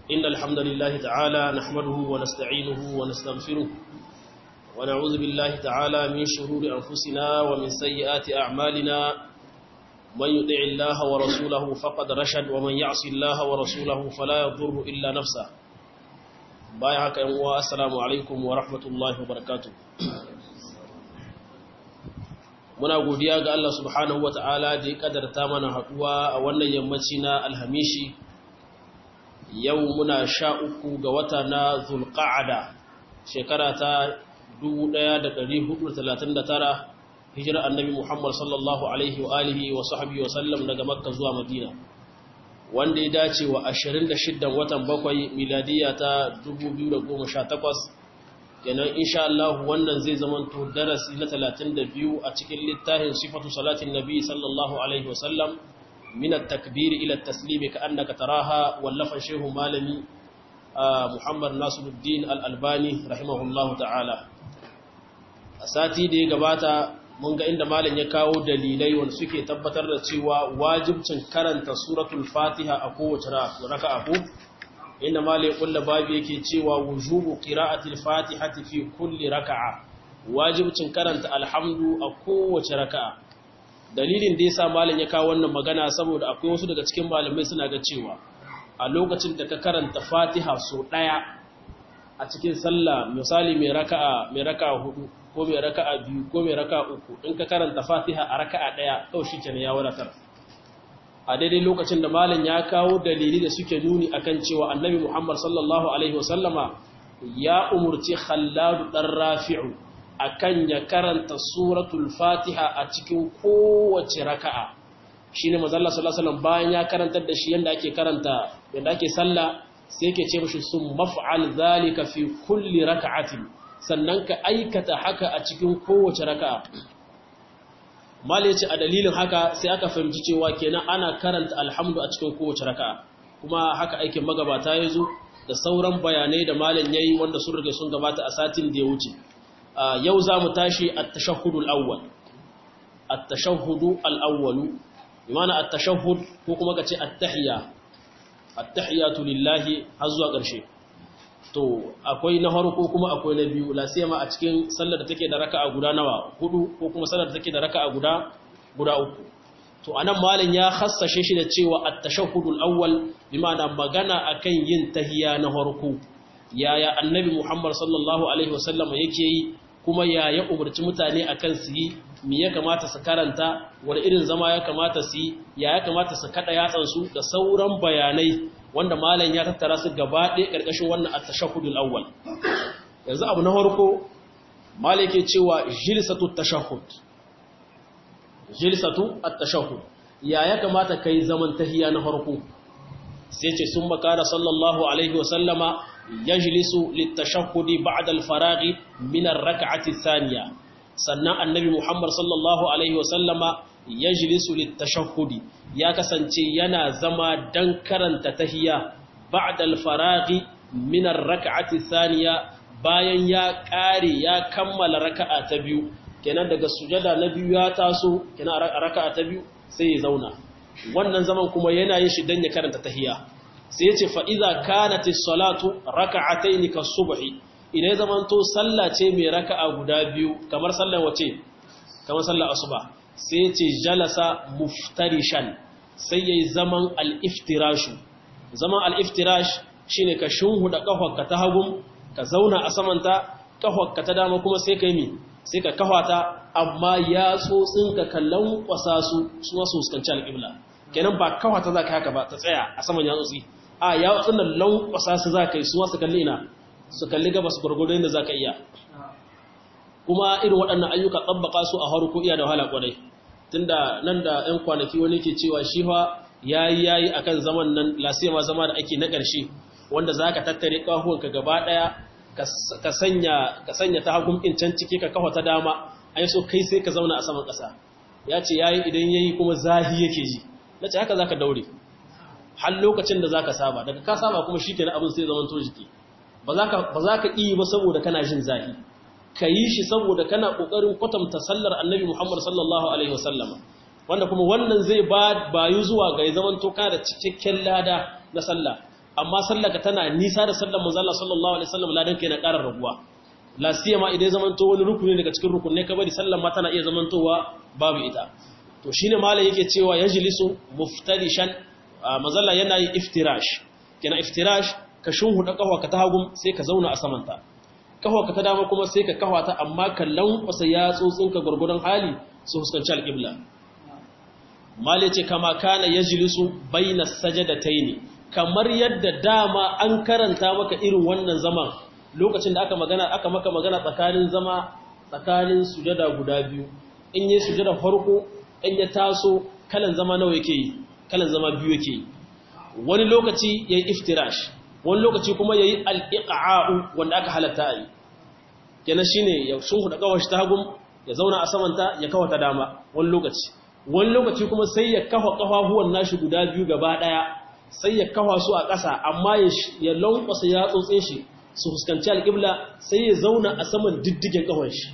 إن الحمد لله تعالى نحمده ونستعينه ونستغفره ونعوذ بالله تعالى من شرور أنفسنا ومن سيئات أعمالنا من يطع الله ورسوله فقد رشد ومن يعص الله ورسوله فلا يضر إلا نفسه بايعك أنواء السلام عليكم ورحمة الله وبركاته muna godiya ga Allah subhanahu wa ta'ala da ya kadarta mana haɗuwa a wannan yammaci na alhamishi yau muna sha uku ga wata na zulqa'ada shekara ta 1439 hijirar annabi Muhammad sallallahu alaihi wa alihi wa sahbihi wa sallam daga makka zuwa madina wanda ya dace wa 26 watan bakwai miladiya ta 2018 kenan insha Allah wannan zai zamanto darasi na 32 a cikin littafin sifatu salatin nabi sallallahu alaihi wasallam min at-takbir ila at-taslim ka'annaka taraha wallafa shehu malami Muhammad Nasiruddin Al-Albani rahimahullahu ta'ala a sati da ya gabata mun ga inda malam ya kawo dalilai wanda suke tabbatar da cewa wajibcin karanta suratul Fatiha a kowace raka'a ko inda malai kulla babu yake cewa wujubu qira'atil fatihati fi kulli raka'a wajibcin karanta alhamdu a kowace raka'a dalilin da yasa malam ya kawo wannan magana saboda akwai wasu daga cikin malamai suna ga cewa a lokacin da ka karanta fatiha so daya a cikin sallah misali mai raka'a mai raka'a hudu ko mai raka'a biyu ko mai raka'a uku in ka karanta fatiha a raka'a daya kawai shikenan ya wadatar a daidai lokacin da malam ya kawo dalili da suke nuni akan cewa annabi Muhammad sallallahu alaihi wasallama ya umurci Khallad dan Rafi'u akan ya karanta suratul Fatiha a cikin kowace raka'a shine manzo Allah sallallahu alaihi wasallam bayan ya karantar da shi yanda ake karanta yanda ake sallah sai yake ce mishi sum maf'al zalika fi kulli raka'atin sannan ka aikata haka a cikin kowace raka'a mala yace a dalilin haka sai aka fahimci cewa kenan ana karanta alhamdu a cikin kowace raka'a kuma haka aikin magabata ya zo da sauran bayanai da malam yayi wanda sun rage sun gabata a satin da ya wuce yau za mu tashi at-tashahhudu al-awwal at-tashahhudu al-awwalu bimana at-tashahhud ko kuma kace at-tahiyya at-tahiyyatu lillahi har zuwa ƙarshe to akwai na farko kuma akwai na biyu la siyama a cikin sallar da take da raka'a guda nawa hudu ko kuma sallar da take da raka'a guda guda uku to anan malam ya khassashe shi da cewa at-tashahhudul awwal bimana magana akan yin tahiyya na farko yaya annabi Muhammad sallallahu alaihi wasallam yake yi kuma yaya umarci mutane akan su yi me ya kamata su karanta wani irin zama ya kamata su yi ya ya kamata su kada yatsan su da sauran bayanai wanda malam ya tattara su gaba ɗaya ƙarƙashin wannan at-tashahhudul awwal yanzu abu na farko malam yake cewa jilsatu tashahhud jilsatu at-tashahhud ya ya kamata kai zaman tahiyya na farko sai ce sun makara sallallahu alaihi wasallama yajlisu lit-tashahhudi ba'da al-faraghi min ar-rak'ati ath-thaniya sannan annabi Muhammad sallallahu alaihi wasallama yajlisu lit-tashahhudi ya kasance yana zama dan karanta tahiyya ba'da al-faraghi min ar-rak'ati thaniya bayan ya kare ya kammala raka'a ta biyu kenan daga sujada na biyu ya taso kenan a raka'a ta biyu sai ya zauna wannan zaman kuma yana yin shi dan ya karanta tahiyya sai yace fa idza kanat as-salatu raka'atayn kas-subhi idan zamanto sallah ce mai raka'a guda biyu kamar sallar wace kamar sallar asuba sai yace jalasa muftarishan sai yayi zaman al-iftirashu zaman al-iftirash shine ka shunhuda kafarka ta hagun ka zauna a samanta kafarka ta dama kuma sai kai mi sai ka kafata amma ya tsotsin ka kallon kwasa su su wasu fuskanci al-qibla kenan ba kafata zaka haka ba ta tsaya a saman ya tsotsi a ya tsunan lankwasa su zaka yi su wasu kalli ina su kalli gabas gurgudu inda zaka iya kuma irin waɗannan ayyuka tsabbaka su a harko iya da wahala kwarai tunda nan da 'yan kwanaki wani ke cewa shi fa yayi yayi akan zaman nan lasiyama zama da ake na ƙarshe wanda zaka tattare kahuwanka gaba daya ka sanya ka sanya ta hagun din can ciki ka kafa ta dama ai so kai sai ka zauna a saman ƙasa ya ce yayi idan yayi kuma zahi yake ji nace haka zaka daure har lokacin da zaka saba daga ka saba kuma shikenan abin sai zaman to jiki ba za ka ba za ka yi ba saboda kana jin zahi ka yi shi saboda kana ƙoƙarin kwatanta sallar annabi Muhammad sallallahu Alaihi wasallama wanda kuma wannan zai bayu zuwa ga zaman toka da cikakken lada na sallah amma sallaka tana nisa da sallar manzo Allah sallallahu alaihi wasallam ladan kai na ƙarar rabuwa la siyama idan zamanto wani rukuni daga cikin rukunai ka bari sallar ma tana iya zamantowa babu ita to shine malam yake cewa yajlisu muftarishan mazalla yana yi iftirash kina iftirash ka shunhuda kahwa ka ta hagum sai ka zauna a samanta kahwa ka ta dama kuma sai ka kahwa ta amma ka lankwasa yatsotsin ka gurgurdan hali su fuskanci alqibla malam ce kama kana yajlisu baina sajadataini kamar yadda dama an karanta maka irin wannan zaman lokacin da aka magana aka maka magana tsakanin zama tsakanin sujada guda biyu in yi sujada farko in ya taso kalan zama nawa yake yi kalan zama biyu yake yi wani lokaci yayi iftirash wani lokaci kuma yayi al-iqa'u wanda aka halatta yi kenan shine ya sunhu da kawashi ta hagum ya zauna a samanta ya kawa ta dama wani lokaci wani lokaci kuma sai ya kafa kafafuwan nashi guda biyu gaba daya sai ya kafa su a ƙasa amma ya lankwasa ya tsotse shi su fuskanci alƙibla sai ya zauna a saman diddigen ƙahon shi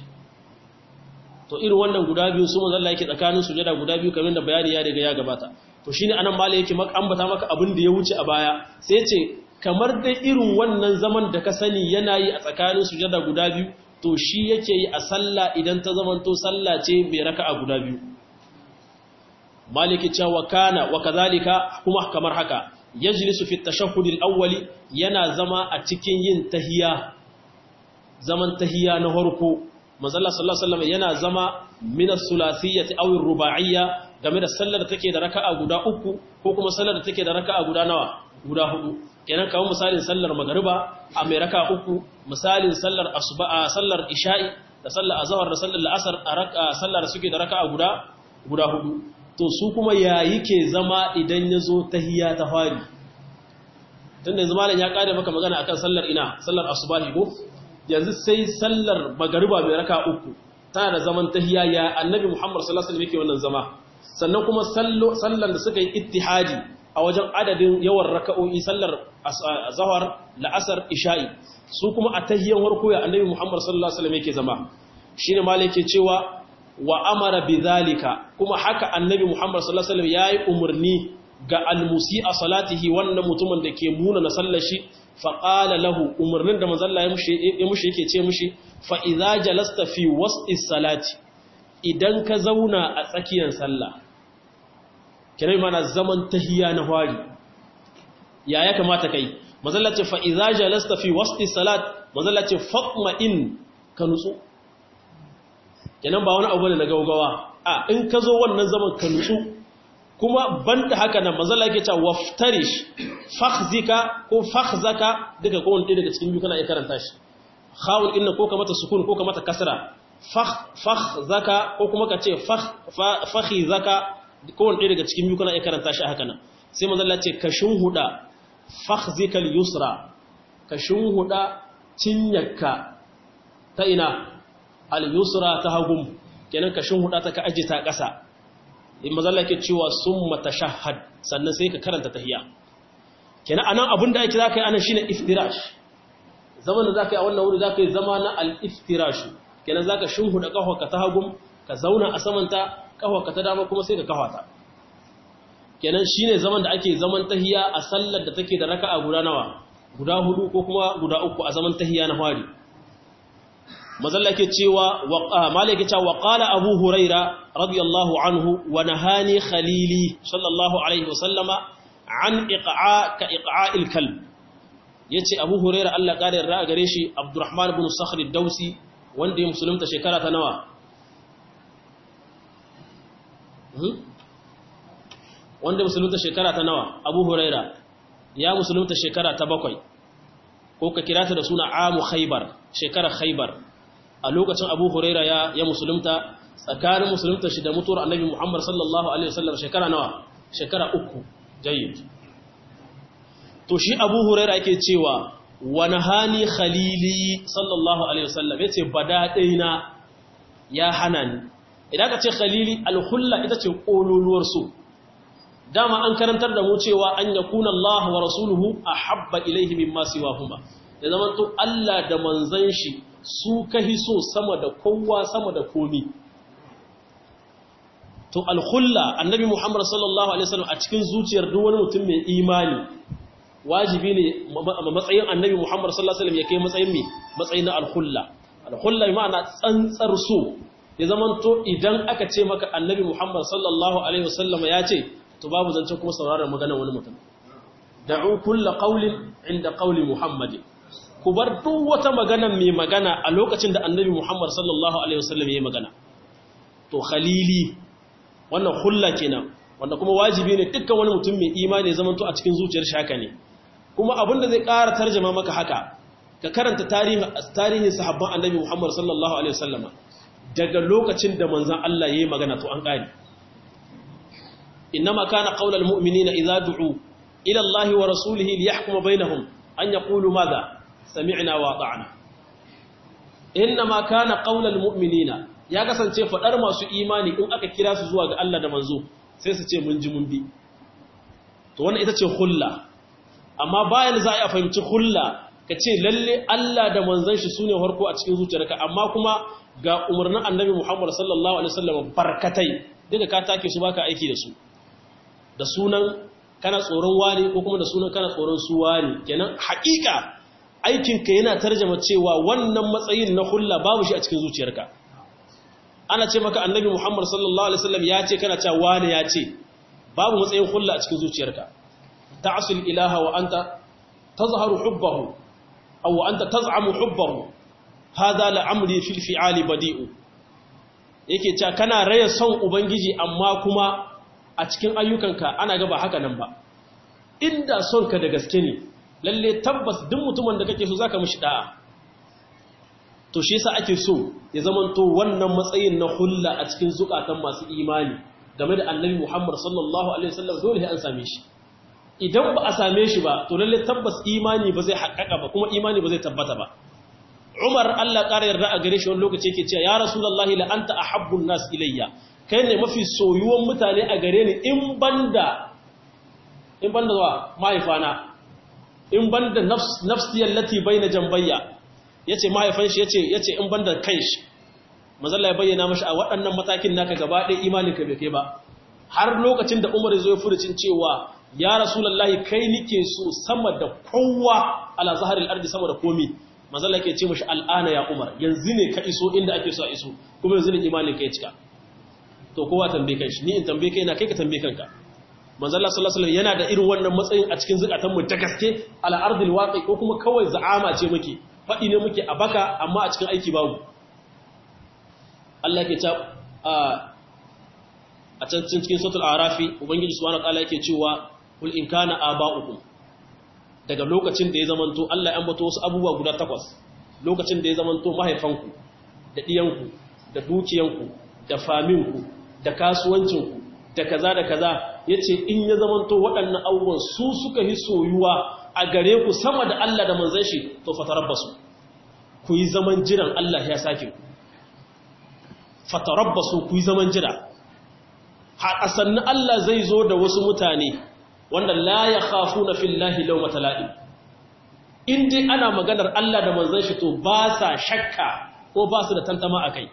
to irin wannan guda biyu su manzalla yake tsakanin sujada guda biyu kamar da bayani ya riga ya gabata to shine anan mala yake maka ambata maka abin da ya wuce a baya sai ce kamar dai irin wannan zaman da ka sani yana yi a tsakanin sujada guda biyu to shi yake yi a sallah idan ta zamanto sallah ce mai raka'a guda biyu maliki cewa kana wa kazalika kuma kamar haka yajlisu fi tashahhud al-awwali yana zama a cikin yin tahiyya zaman tahiyya na farko manzo Allah sallallahu alaihi wasallam yana zama min as-sulasiyyati aw ar-ruba'iyya game da sallar da take da raka'a guda uku ko kuma sallar da take da raka'a guda nawa guda hudu kenan kawo misalin sallar magriba a mai raka'a uku misalin sallar asuba sallar isha'i da sallar azhar da sallar al'asr a raka'a sallar suke da raka'a guda guda hudu to su kuma yayi ke zama idan yazo tahiyya ta fari tun da zamanin ya kare maka magana akan sallar ina sallar asubahi ko yanzu sai sallar magariba mai raka uku tana da zaman tahiyya ya annabi Muhammad sallallahu alaihi wasallam yake wannan zama sannan kuma sallar da suka yi ittihadi a wajen adadin yawan raka'o'i sallar zahar la'asar isha'i su kuma a tahiyyan warko ya annabi Muhammad sallallahu alaihi wasallam yake zama shine malai yake cewa wa amara bidhalika kuma haka annabi Muhammad sallallahu alaihi wasallam yayi umurni ga almusi a salatihi wannan mutumin da ke muna na sallashi faƙala lahu umarnin da mazalla ya mushi yake ce mushi fa'iza jalasta fi wasu salati idan ka zauna a tsakiyar sallah kirai mana zaman tahiya na hwari ya ya kamata kai mazalla ce fa'iza jalasta fi wasu salat mazalla ce faƙma in ka nutsu kenan ba wani abu ne na gaugawa a in ka zo wannan zaman ka nutsu kuma banda haka nan manzala yake cewa waftarish fakhzika ko fakhzaka duka ko wanda daga cikin biyu kana iya karanta shi khawul inna ko ka mata sukun ko ka mata kasra fakh fakhzaka ko kuma ka ce fakh fakhizaka ko wanda daga cikin biyu kana iya karanta shi haka nan sai manzala ce ka shunhuda fakhzikal yusra ka shunhuda cinyarka ta ina al yusra ta hagum kenan ka shunhuda ta ka aje ta ƙasa in mazalla ke cewa sun matashahad sannan sai ka karanta tahiya kenan anan abin da ake zaka yi anan shine iftirash zaman da zaka yi a wannan wuri zaka yi zama na al-iftirash kenan zaka shunhuda kahwa ka ta hagum ka zauna a samanta kahwa ka ta dama kuma sai ka kahwa ta kenan shine zaman da ake zaman tahiya a sallar da take da raka'a guda nawa guda hudu ko kuma guda uku a zaman tahiya na fari mazalla ke cewa malai ke cewa qala abu huraira radiyallahu anhu wa nahani khalili sallallahu alaihi wa sallama an iqa'a ka iqa'il kalb yace abu huraira Allah kare yarda gare shi abdurrahman ibn sakhr ad-dausi wanda ya musulunta shekara ta nawa wanda musulunta shekara ta nawa abu huraira ya musulunta shekara ta bakwai ko ka kira ta da suna amu khaybar shekara khaybar a lokacin abu huraira ya, ya musulunta tsakanin musulunta shi da mutuwar annabi muhammad sallallahu alaihi wasallam shekara nawa shekara uku jayyid to shi abu huraira yake cewa wani hani khalili sallallahu alaihi wasallam ya ce badaɗaina ya hana ni idan ka ce khalili alhulla ita ce ƙololuwar su dama an karantar da mu cewa an yakuna Allah wa rasuluhu ahabba ilaihi mimma siwahuma da zaman to Allah da manzon shi su kahi so sama da kowa sama da komi to alkhulla annabi muhammad sallallahu alaihi wasallam a cikin zuciyar duk wani mutum mai imani wajibi ne matsayin annabi Muhammad sallallahu alaihi wasallam ya kai matsayin me matsayin na al-khulla al-khulla ma'ana tsantsar so ya zamanto idan aka ce maka annabi Muhammad sallallahu alaihi wasallam ya ce to babu zancen kuma sauraron maganar wani mutum da'u kullu qawlin inda qawli Muhammad ku bar duk wata magana mai magana a lokacin da annabi Muhammad sallallahu alaihi wasallam ya yi magana to khalili wannan khulla kenan wanda kuma wajibi ne dukkan wani mutum mai imani ya zamanto a cikin zuciyar shaka ne kuma abin da zai ƙara tarjama maka haka ka karanta tarihin sahabban annabi Muhammad sallallahu alaihi wasallama daga lokacin da manzon Allah yayi magana to an ƙari innama kana qaulal mu'minina idza du'u ila Allah wa rasulihi liyahkuma bainahum an yaqulu madha sami'na wa ata'na innama kana qaulal mu'minina ya kasance fadar masu imani in aka kira su zuwa ga Allah da manzo sai su ce mun ji mun bi to wannan ita ce hulla amma bayan za a fahimci hulla ka ce lalle Allah da manzon shi sune harko a cikin zuciyarka amma kuma ga umarnin annabi Muhammad sallallahu alaihi wasallam barkatai duka ka take su baka aiki da su da sunan kana tsoron wani ko kuma da sunan kana tsoron su wani kenan haƙiƙa aikinka yana tarjama cewa wannan matsayin na hulla babu shi a cikin zuciyarka ana ce maka annabi Muhammad sallallahu alaihi wasallam ya ce kana cewa wani ya ce babu matsayin hulla a cikin zuciyarka ta'sul ilaha wa anta tazharu hubbahu aw anta taz'amu hubbahu hadha la'amri fil fi'ali badi'u yake cewa kana raya son ubangiji amma kuma a cikin ayyukanka ana ga ba haka nan ba inda son ka da gaske ne lalle tabbas duk mutumin da kake so zaka mishi da'a to shi yasa ake so ya zamanto wannan matsayin na hulla a cikin zukatan masu imani game da annabi Muhammad sallallahu alaihi wasallam dole sai an same shi idan ba a same shi ba to lalle tabbas imani ba zai haƙƙaƙa ba kuma imani ba zai tabbata ba Umar Allah ƙara yarda a gare shi wani lokaci yake cewa ya Rasulullahi la anta ahabbun nas ilayya kai ne mafi soyuwan mutane a gare ni in banda in banda wa mahaifana in banda nafs nafsi allati baina jambayya yace mahaifan shi yace yace in banda kai shi manzalla ya bayyana mashi a waɗannan matakin naka gaba ɗaya imanin ka bai kai ba har lokacin da Umar ya zo ya furucin cewa ya Rasulullahi kai nike so sama da kowa ala zaharil ardi sama da komi manzalla yake ce mashi al'ana ya Umar yanzu ne ka iso inda ake so a iso kuma yanzu ne imanin ka ya cika to kowa tambaye kai shi ni in tambaye kai na kai ka tambaye kanka manzo Allah sallallahu alaihi wasallam yana da irin wannan matsayin a cikin zakatan mu ta gaske ala ardil waqi ko kuma kawai za'ama ce muke fadi ne muke a baka amma a cikin aiki babu Allah ke ta a can cikin suratul arafi ubangiji subhanahu wa ta'ala yake cewa kul in kana aba'ukum daga lokacin da ya zamanto Allah ya ambato wasu abubuwa guda takwas lokacin da ya zamanto mahaifanku da diyanku da dukiyanku da faminku da kasuwancinku da kaza da kaza ya ce in ya zamanto waɗannan abubuwan su suka yi soyuwa a gare ku sama da Allah da manzan shi to fatarabbasu ku yi zaman jiran Allah ya sake ku fatarabbasu ku yi zaman jira a sannu Allah zai zo da wasu mutane wanda la ya khafu na fillahi lau matala'in in dai ana maganar Allah da manzan shi to ba sa shakka ko ba su da tantama a kai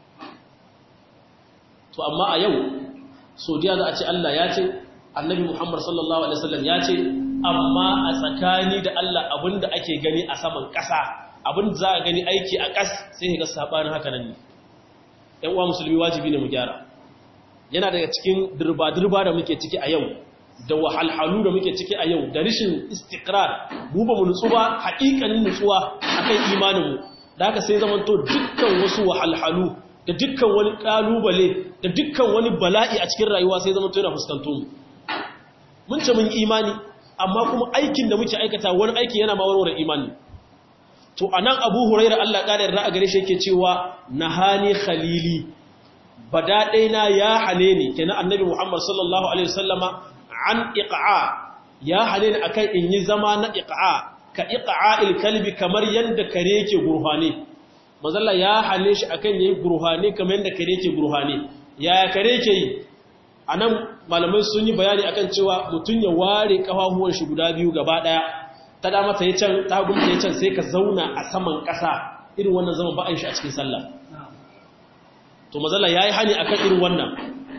to amma a yau sodiya za a ce Allah ya ce annabi Muhammad sallallahu alaihi wasallam ya ce amma a tsakani da Allah abinda ake gani a saman ƙasa abinda za a gani aiki a ƙas sai ga sabanin haka nan ne ƴan uwa musulmi wajibi ne mu gyara yana daga cikin dirba-dirba da muke ciki a yau da wahalhalu da muke ciki a yau da rishin istiqrar mu ba mu nutsu ba haƙiƙanin nutsuwa akan imanin mu da haka sai zamanto dukkan wasu wahalhalu da dukkan wani kalubale da dukkan wani bala'i a cikin rayuwa sai zama tuna fuskanto mu mun ce mun imani amma kuma aikin da muke aikata wani aiki yana ma warware imani to anan Abu Hurairah Allah ƙara yarda a gare shi yake cewa nahani khalili badadaina ya hane ni kenan annabi Muhammad sallallahu alaihi wasallama an iqa'a ya hane ni akan in yi zama na iqa'a ka iqa'il kalbi kamar yanda kare yake gurfane mazalla ya hale shi akan yayi gurhane kamar yadda kare yake gurhane yaya kare yake yi anan malamai sun yi bayani akan cewa mutun ya ware kafafuwan shi guda biyu gaba daya ta da mata ya can ta gumta ya can sai ka zauna a saman kasa irin wannan zaman ba a shi a cikin sallah to mazalla yayi hani akan irin wannan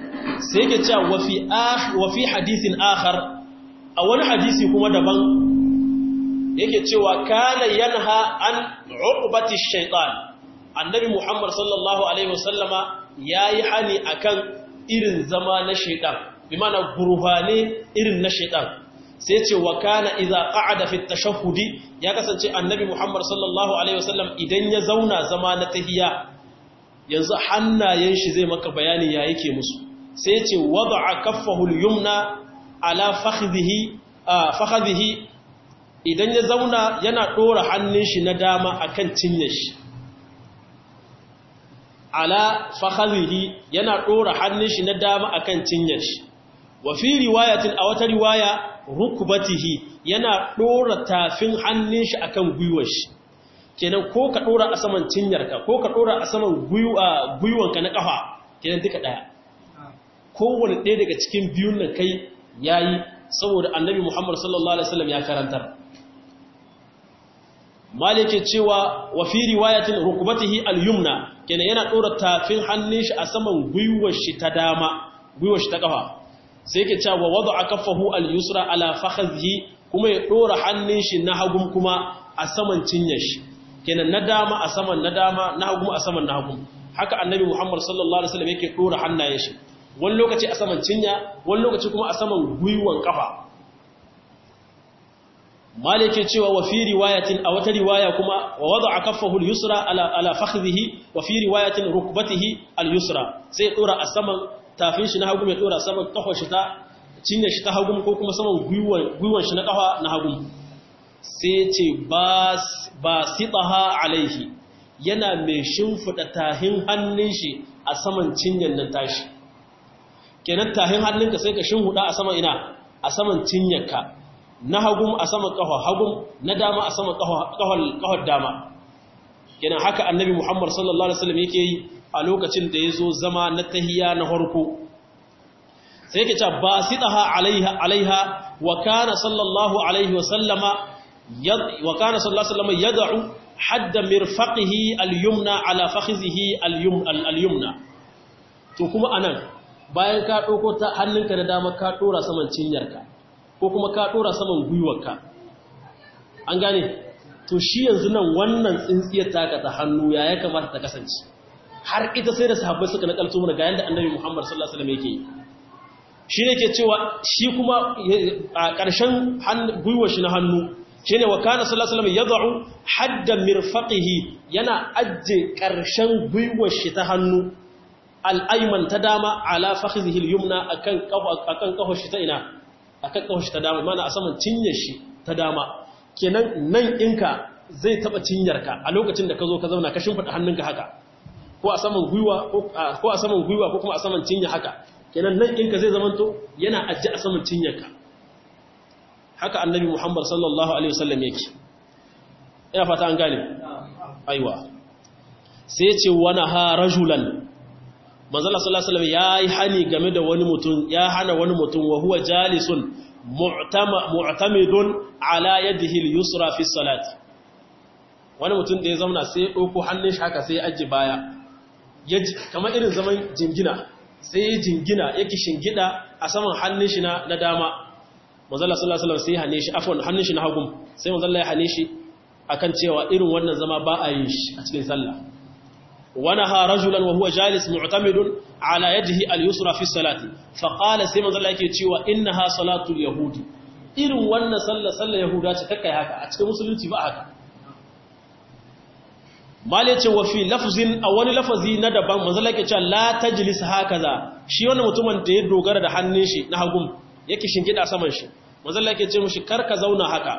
sai yake cewa wa fi ah wa fi hadithin akhar a wani hadisi kuma daban yake cewa kana yanha an uqbati shaytan annabi muhammad sallallahu alaihi wasallama yayi hani akan irin zama na shaytan bi mana gurbane irin na shaytan sai ce wa kana idza qa'ada fi tashahhudi ya kasance annabi muhammad sallallahu alaihi wasallam idan ya zauna zama na tahiyya yanzu hannayen shi zai maka bayani ya yake musu sai ce wada'a kaffahu al-yumna ala fakhidhihi fakhidhihi idan ya zauna yana ɗora hannun shi na dama akan cinye shi ala fakhadhihi yana ɗora hannun shi na dama akan cinye shi wa fi riwayatin a wata riwaya rukbatihi yana ɗora tafin hannun shi akan gwiwar shi kenan ko ka ɗora a saman cinyarka ko ka ɗora a saman gwiwanka na ƙafa kenan duka ɗaya kowane ɗaya daga cikin biyun nan kai yayi saboda annabi Muhammad sallallahu alaihi wasallam ya karantar malike cewa wa fi riwayatin rukbatihi al-yumna kenan yana dora tafin hannun shi a saman gwiwar shi ta dama gwiwar shi ta kafa sai yake cewa wada'a kaffahu al-yusra ala fakhadhihi kuma ya dora hannun shi na hagun kuma a saman cinyar shi kenan na dama a saman na dama na hagun a saman na hagun haka annabi Muhammad sallallahu alaihi wasallam yake dora hannayen shi wani lokaci a saman cinya wani lokaci kuma a saman gwiwan kafa malike cewa wa fi riwayatin a wata riwaya kuma wa wada'a kaffahu al-yusra ala ala fakhidhihi wa fi riwayatin rukbatihi al-yusra sai dora a saman tafin shi na hagu mai dora saman kafar shi ta cinya shi ta hagu ko kuma saman gwiwan gwiwan shi na kafa na hagu sai ce bas basitaha alaihi yana mai shimfida tahin hannun shi a saman cinyan nan tashi kenan tahin hannunka sai ka shinhuda a saman ina a saman cinyarka na hagum a saman kafa hagum na dama a saman kafar dama kenan haka annabi muhammad sallallahu alaihi wasallam yake yi a lokacin da ya zo zama na tahiya na harko sai yake cewa basitaha alaiha alaiha wa kana sallallahu alaihi wasallama wa kana sallallahu alaihi wasallama yad'u hadda mirfaqihi al-yumna ala fakhizihi al-yumna to kuma anan bayan ka ɗauko ta hannunka da dama ka ɗora saman cinyarka ko kuma ka ɗora saman gwiwarka an gane to shi yanzu nan wannan tsintsiyar taka ta hannu ya ya kamata ta kasance har ita sai da sahabbai suka nakalto mana ga yanda annabi Muhammad sallallahu alaihi wasallam yake shi ne ke cewa shi kuma a ƙarshen gwiwar shi na hannu shine wa kana sallallahu alaihi wasallam yad'u hadda mirfaqihi yana ajje ƙarshen gwiwar shi ta hannu al'aiman ta dama ala fakhidhihi al-yumna akan akan kafa shi ta ina akan kafa shi ta dama mana a saman cinyar shi ta dama kenan nan ɗinka zai taba cinyarka a lokacin da ka zo ka zauna ka shimfida hannunka haka ko a saman gwiwa ko a saman gwiwa ko kuma a saman cinya haka kenan nan ɗinka zai zamanto yana ajje a saman cinyarka haka annabi Muhammad sallallahu alaihi wasallam yake ina fata an gane aiwa sai ya ce wani ha rajulan manzala sallallahu alaihi wasallam yayi hani game da wani mutum ya hana wani mutum wa huwa jalisun mu'tamidun ala yadihi al-yusra fi salati wani mutum da ya zauna sai ya dauko hannun shi haka sai ya aje baya kamar irin zaman jingina sai ya jingina yake shingida a saman hannun shi na dama manzala sallallahu alaihi wasallam sai hane shi afwan hannun shi na hagu sai manzala ya hane shi akan cewa irin wannan zama ba a yin shi a cikin sallah ونهى رجلا وهو جالس معتمد على يده اليسرى في الصلاة فقال سيما ذا الله cewa إنها صلاة اليهود irin wannan sallar sallar yahuda ce kakkai haka a cikin musulunci ba haka mali ce wa fi lafzin a wani lafazi na daban manzala ke cewa la tajlis hakaza shi wannan mutumin da ya dogara da hannun shi na hagum yake shingida saman shi manzala ke ce mushi karka zauna haka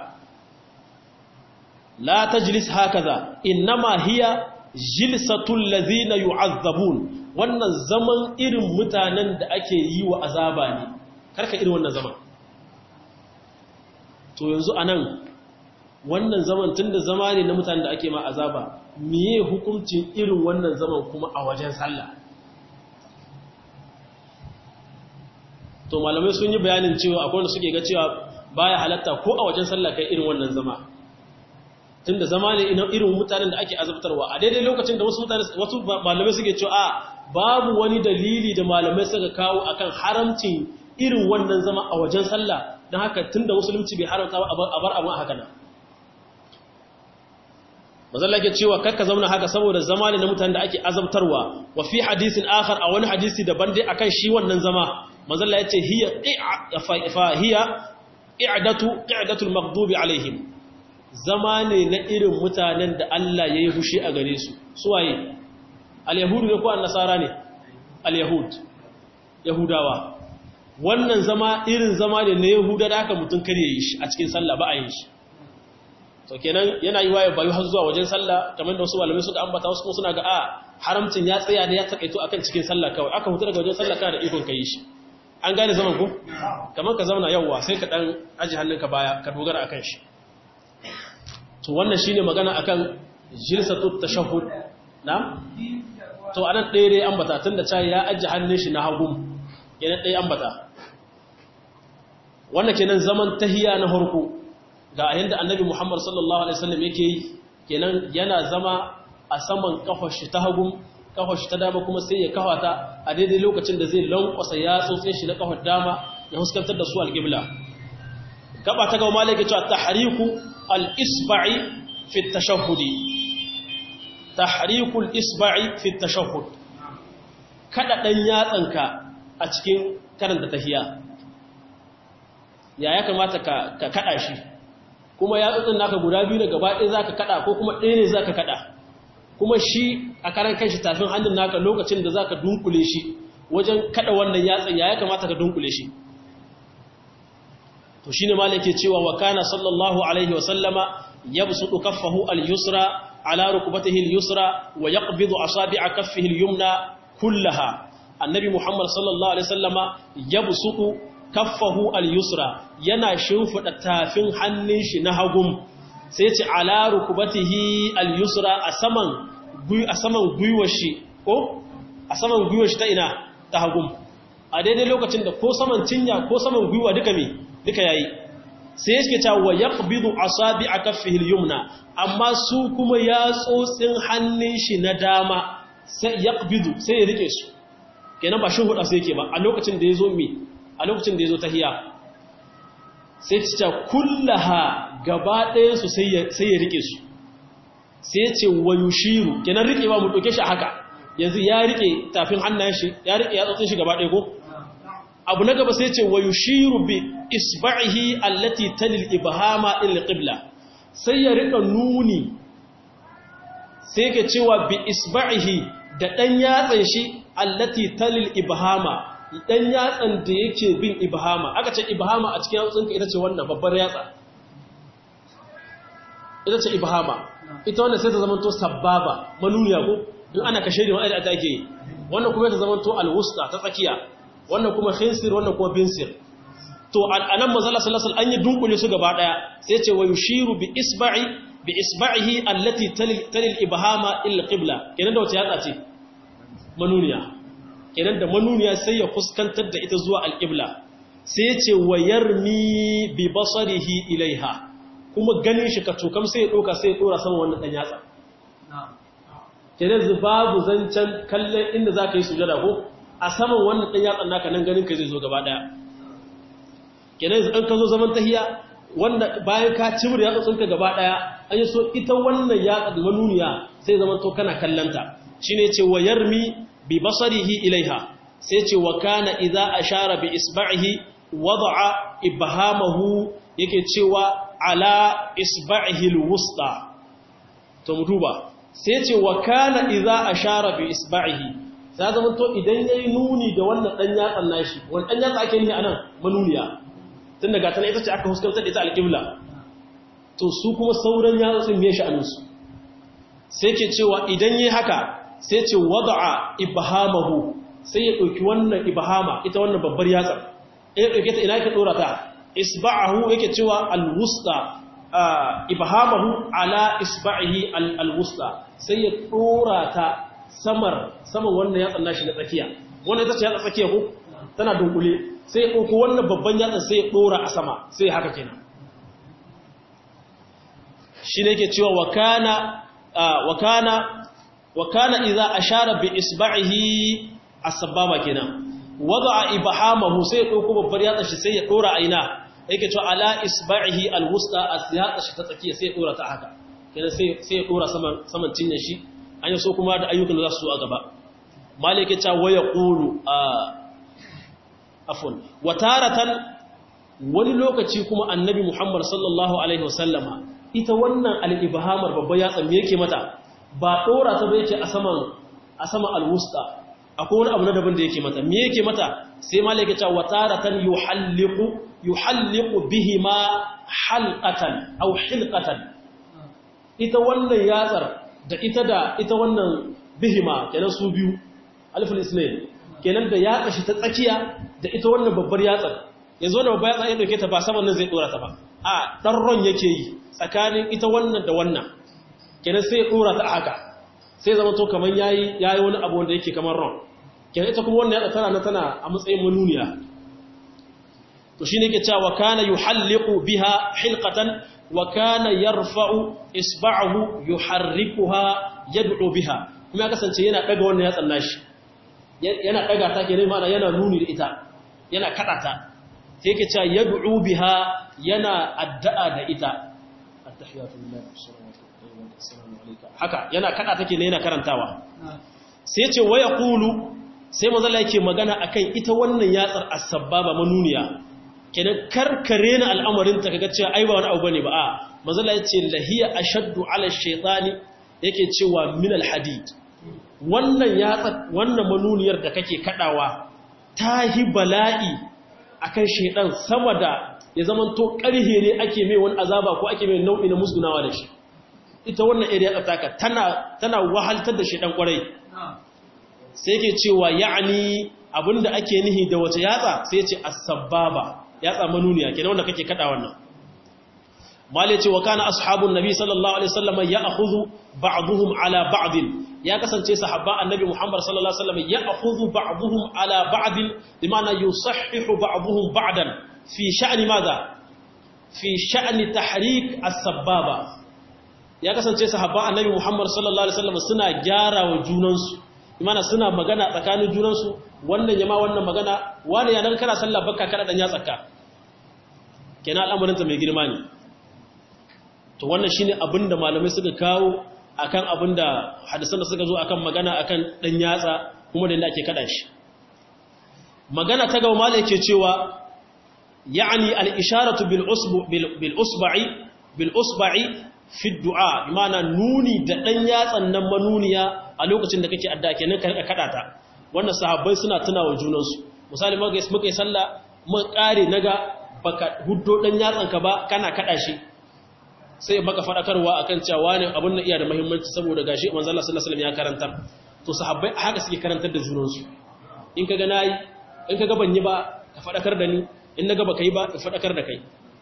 la tajlis hakaza innama hiya jilsatul ladhina yu'azzabun wannan zaman irin mutanen da ake yi wa azaba ne karka irin wannan zaman to yanzu anan wannan zaman tunda zama ne na mutanen da ake ma azaba miye hukuncin irin wannan zaman kuma a wajen sallah to malamai sun yi bayanin cewa akwai wanda suke ga cewa baya halatta ko a wajen sallah kai irin wannan zama tunda zama ne irin mutanen da ake azabtarwa a daidai lokacin da wasu mutane wasu malamai suke cewa a babu wani dalili da malamai suka kawo akan haramcin irin wannan zama a wajen sallah don haka tunda musulunci bai haramta ba a bar abin a haka nan mazalla ke cewa kakka zauna haka saboda zama ne na mutanen da ake azabtarwa wa fi hadisin akhar a wani hadisi daban dai akan shi wannan zama mazalla yace hiya fa hiya i'datu i'datul maghdubi alaihim zama ne na irin mutanen da Allah yayi hushi a gare su suwaye al-yahudu ne ko an-nasara ne al-yahud yahudawa wannan zama irin zama ne na yahuda da aka mutun kare yi shi a cikin sallah ba a yin shi to kenan yana yi waye bayu har zuwa wajen sallah kamar da wasu malamai suka ambata wasu kuma suna ga a haramcin ya tsaya da ya takaito akan cikin sallah kawai aka hutu daga wajen sallah kana da ikon kai shi an gane zaman ku kamar ka zauna yawwa sai ka dan aji hannunka baya ka dogara akan shi to wannan shine magana akan jilsatu tashahhud na to anan ɗaya dai ambata tunda cai ya aji hannun shi na hagu kenan ɗaya ambata wannan kenan zaman tahiya na farko ga yadda annabi Muhammad sallallahu Alaihi wasallam yake yi kenan yana zama a saman kafashi ta hagun kafashi ta dama kuma sai ya kawata a daidai lokacin da zai lankwasa ya tsotse shi na kafar dama ya huskantar da su alƙibla gaba ta gauma laike cewa tahriku al-isba'i fi tashahhudi tahriku al-isba'i fi tashahhud kada dan yatsanka a cikin karanta tahiya ya ya kamata ka kada shi kuma yatsotsin naka guda biyu da gaba ɗaya za ka kaɗa ko kuma ɗaya ne za ka kaɗa kuma shi a karan kanshi tafin hannun naka lokacin da za ka dunkule shi wajen kaɗa wannan yatsan ya ya kamata ka dunkule shi to shi ne malai ke cewa wa kana sallallahu alaihi wasallama ya busu kaffahu al-yusra ala rukubatihi al-yusra wa yaqbidu asabi'a kaffihi al-yumna kullaha annabi muhammad sallallahu alaihi wasallama ya busu kaffahu al-yusra yana shimfida tafin hannun shi na hagum sai ce ala rukubatihi al-yusra a saman a saman gwiwar shi ko a saman gwiwar shi ta ina ta hagum a daidai lokacin da ko saman cinya ko saman gwiwa duka me duka yayi sai yake ta wa yaqbidu asabi'a kaffihi al-yumna amma su kuma ya tsotsin hannun shi na dama sai yaqbidu sai ya rike su kenan ba shin huda sai yake ba a lokacin da yazo me a lokacin da ya zo ta hiya sai cica kullaha gaba ɗayansu sai ya rike su sai ce wa yushiru kenan rike ba mu ɗauke shi a haka yanzu ya rike tafin hannayen shi ya rike ya tsotsin shi gaba ɗaya ko abu na gaba sai ce wa yushiru bi isba'ihi allati talil ibhama ila qibla sai ya rika nuni sai ke cewa bi isba'ihi da dan yatsan shi allati talil ibhama dan yatsan da yake bin ibhama aka ce ibhama a cikin yatsunka ita ce wannan babbar yatsa ita ce ibhama ita wannan sai ta zama to sababa manuniya ko in ana kashe da wanda ake yi wannan kuma ta zama to alwusta ta tsakiya wannan kuma khinsir wannan kuma binsir to anan manzala sallallahu alaihi an yi dunkule su gaba daya sai ce wa yushiru bi isba'i bi isba'ihi allati talil ibhama ila qibla kenan da wace yatsa ce manuniya kenan da manuniya sai ya fuskantar da ita zuwa alƙibla sai ya ce wa yarmi bi basarihi ilaiha kuma ganin shi ka cokam sai ya ɗauka sai ya ɗora sama wannan ɗan yatsa kenan babu zancen kallon inda za ka yi sujada ko a saman wannan ɗan yatsan naka nan ganin ka zai zo gaba ɗaya kenan yanzu ɗan ka zo zaman tahiya wanda bayan ka cimar yatsotsinka gaba ɗaya an yi so ita wannan yatsa da manuniya sai zama to kana kallanta shine ce wa yarmi bi basarihi ilaiha sai ce wa kana idza ashara bi isba'ihi wada'a ibhamahu yake cewa ala isba'ihi alwusta to mutuba sai ce wa kana idza ashara bi isba'ihi sai zama to idan yayi nuni da wannan dan yatsan nashi wannan dan yatsa ake nihi anan manuniya tun daga tana ita ce aka huskantar da ita alqibla to su kuma sauran yatsun me shi anunsu sai ke cewa idan yi haka sai ce wada'a ibhamahu sai ya ɗauki wannan ibhama ita wannan babbar yatsa ya ɗauke ta ina yake ɗora ta isba'ahu yake cewa alwusta ibhamahu ala isba'ihi alwusta sai ya ɗora ta samar saman wannan yatsan nashi na tsakiya wannan ita ce yatsa tsakiya ko tana dunkule sai ya ɗauki wannan babban yatsan sai ya ɗora a sama sai haka kenan shi ne yake cewa wa kana wa kana wa kana idza ashara bi isba'ihi as-sababa kenan wada'a ibhamahu sai ya dauko babbar yatsa shi sai ya dora aina yake cewa ala isba'ihi al-wusta as-yatsa shi ta tsakiya sai ya dora ta haka kenan sai sai ya dora saman saman cinye shi an yi so kuma da ayyukan da za su zo a gaba malik ya ce wa yaqulu a afwan wa taratan wani lokaci kuma annabi Muhammad sallallahu alaihi wasallama ita wannan al-ibhamar babba ya tsamme yake mata ba dora ta ba yake a saman a sama al-wusta akwai wani abu na daban da yake mata me yake mata sai malik ya ce wa taratan yuhalliqu yuhalliqu bihima halqatan aw hilqatan ita wannan yatsar da ita da ita wannan bihima kenan su biyu alifin ismail kenan da ya kashi ta tsakiya da ita wannan babbar yatsar yanzu wannan babbar yatsar ya dauke ta ba saman nan zai dora ta ba a dan ron yake yi tsakanin ita wannan da wannan kenan sai ya dora ta haka sai zama to kaman yayi yayi wani abu wanda yake kamar ron kenan ita kuma wannan yatsa tana na tana a matsayin manuniya to shine yake cewa kana yuhalliqu biha hilqatan wa kana yarfa'u isba'ahu yuharrikuha yad'u biha kuma ya kasance yana daga wannan yatsan nashi yana daga ta kenan mana yana nuni da ita yana kada ta sai yake cewa yad'u biha yana addu'a da ita attahiyatu lillahi wassalamu alayka haka yana kada take ne yana karantawa sai ce waya qulu sai manzala yake magana akan ita wannan yatsar as-sababa manuniya kenan karkare na al'amarin ta kaga cewa ai ba wani abu bane ba a manzala yace lahiya ashaddu ala shaytani yake cewa min al-hadid wannan yatsa wannan manuniyar da kake kadawa tahi bala'i akan shaydan sama da ya zaman to karhe ne ake mai wani azaba ko ake mai nau'i na musgunawa da shi ita wannan area tsaka tana tana wahaltar da shaydan kwarai sai ke cewa ya'ani abinda ake nihi da wata yatsa sai ce as-sababa yatsa manuniya kenan wanda kake kada wannan mali ce wa kana ashabun nabi sallallahu alaihi wasallam ya'khudhu ba'dhum ala ba'd ya kasance sahabba annabi muhammad sallallahu alaihi wasallam ya'khudhu ba'dhum ala ba'd bimana yusahhihu ba'dhum ba'dan fi sha'ni madha fi sha'ni tahrik as-sababa ya kasance sahabba annabi muhammad sallallahu alaihi wasallam suna gyara wa junansu imana suna magana tsakanin junansu wannan yama wannan magana wani ya nan kana sallah bakka kada dan ya tsaka kenan al'amarinta mai girma ne to wannan shine abinda malamai suka kawo akan abinda hadisan da suka zo akan magana akan dan yatsa kuma da inda ake kada shi magana ta gaba malai yake cewa ya'ni al-isharatu bil usbu bil usba'i bil usba'i fi du'a imana nuni da dan yatsan nan manuniya a lokacin da kake adda kenan ka rika kada ta wannan sahabbai suna tunawa junansu misali muka yi muka yi sallah mun kare naga baka huddo dan yatsan ka ba kana kada shi sai baka fadakarwa akan cewa wani abun nan iya da muhimmanci saboda gashi manzo Allah sallallahu alaihi wasallam ya karantar to sahabbai haka suke karantar da junansu in kaga nayi in kaga ban yi ba ka fadakar da ni in naga baka yi ba ka fadakar da kai